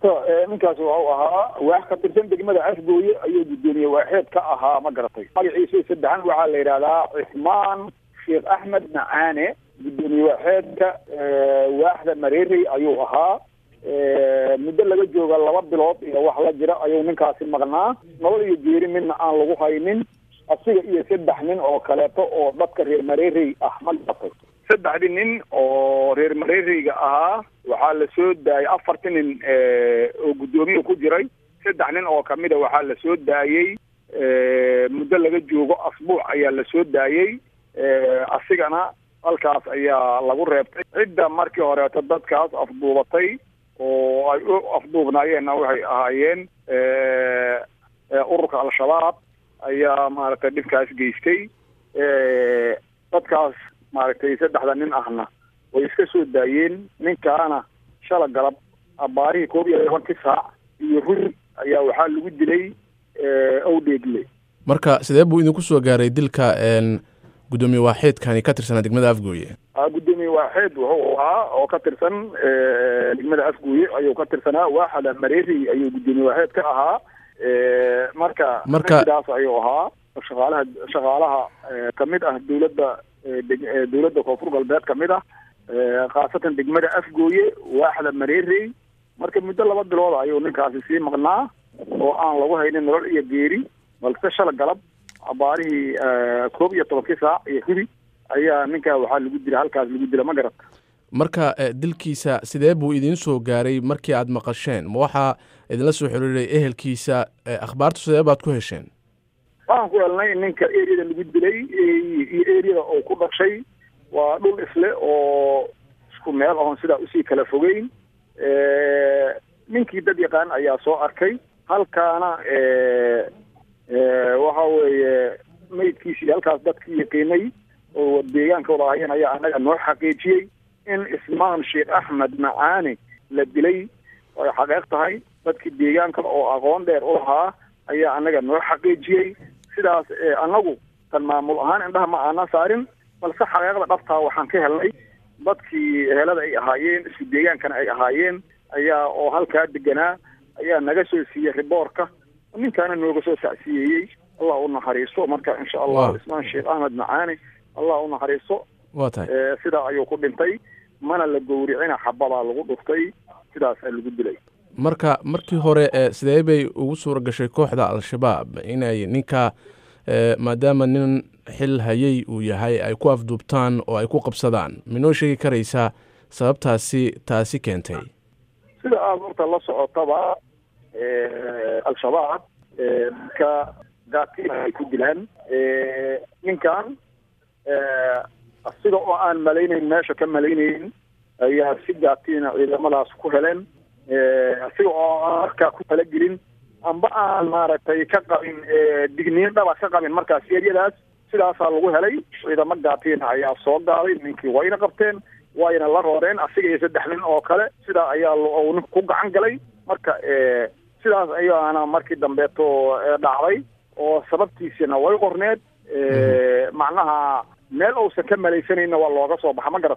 horta ninkaas waxau ahaa waax ka tirsan degmada afgooye ayuu guddoomiye waaxeed ka ahaa ma garatay magaciisa saddexan waxaa la yidhahdaa cismaan sheekh axmed macaane guddoomiye waaxeedka waaxda mareerey ayuu ahaa muddo laga jooga laba bilood iyo wax la jira ayuu ninkaasi maqnaa nolol iyo geeri midna aan lagu haynin asiga iyo saddex nin oo kaleeto oo dadka reer mareerey ah ma garatay saddexdii nin oo reer mareereyga ahaa waxaa la soo daayay afartii nin oo guddoomiya ku jiray saddex nin oo kamida waxaa la soo daayey muddo laga joogo asbuuc ayaa la soo daayey asigana halkaas ayaa lagu reebtay cidda markii horeeto dadkaas afduubatay oo ay u afduubnaayeenna waxay ahaayeen ururka al-shabaab ayaa maaragtay dhibkaas geystay dadkaas maaragtay saddexda nin ahna way iska soo daayeen ninkaana shala galab abaarihii koob iyo tobankii saac iyo ruri ayaa waxaa lagu dilay owdheegle marka sidee buu idinku soo gaaray dilka guddoomiye waaxeedkani ka tirsanaa degmada afgooye guddoomiye waaxeed wuxuu ahaa oo ka tirsan degmada afgooye ayuu ka tirsanaa waaxda mareeri ayuu guddoomiye waaxeed ka ahaa marka marka sidaas ayuu ahaa shaqaalaha shaqaalaha kamid ah dawladda dawladda koonfur galbeed kamid ah khaasatan degmada afgooye waaxda mareerey marka muddo laba bilood ayuu ninkaasi sii maqnaa oo aan lagu haynin nolol iyo geeri balse shala galab abaarihii koob iyo tobankii saac iyo hudi ayaa ninkaa waxaa lagu dila halkaas lagu dila ma garata marka dilkiisa sidee buu idiin soo gaaray markii aad maqasheen ma waxaa idinla soo xiriiray ehelkiisa akhbaartu sidee baad ku hesheen waxaan ku helnay ninka eriyada lagu dilay iyo eriyada oo ku dhashay waa dhul isle oo isku meel oon sidaa usii kala fogeyn ninkii dad yaqaan ayaa soo arkay halkaana waxa weeye maydkiisii halkaas dadkii yaqiinay oo deegaanka wada ahayeen ayaa annaga noo xaqiijiyey in ismaan sheekh axmed macaane la dilay ay xaqeeq tahay dadkii deegaanka oo aqoon dheer u lahaa ayaa annaga noo xaqiijiyey sidaas annagu tan maamul ahaan indhaha ma aanan saarin balse xaqeeqda dhabtaa waxaan ka helnay dadkii helada ay ahaayeen isku deegaankana ay ahaayeen ayaa oo halkaa deganaa ayaa naga soo siiyey riboorka ninkaana nooga soo sacsiyeeyey allah u naxariisto marka insha allah ismaan sheekh axmed macaane allah u naxariisto waa tahay sidaa ayuu ku dhintay mana la gowricina xabadaa lagu dhuftay sidaasaa lagu dilay marka markii hore sidee bay ugu suura gashay kooxda al-shabaab inay ninka maadaama nin xil hayay uu yahay ay ku afduubtaan oo ay ku qabsadaan minoo sheegi karaysaa sababtaasi taasi keentay sida aada horta la socotaba al-shabaab dadka gaatiina ay ku dilaan ninkan sida oo aan malaynayn meesha ka malaynayn ayaa si gaatiina ciidamadaas ku heleen asiga oo aan markaa ku talagelin amba aan maaragtay ka qabin digniin dhaba ka qabin markaas eryadaas sidaasaa lagu helay ciidamo gaatiina ayaa soo gaaday ninkii wayna qabteen wayna la rooreen asiga iyo saddex nin oo kale sidaa ayaa ninku ku gacan galay marka sidaas ayaana markii dambeeto dhacday oo sababtiisina way qorneed macnaha meel uusan ka malaysanayna waa looga soo baxa ma garat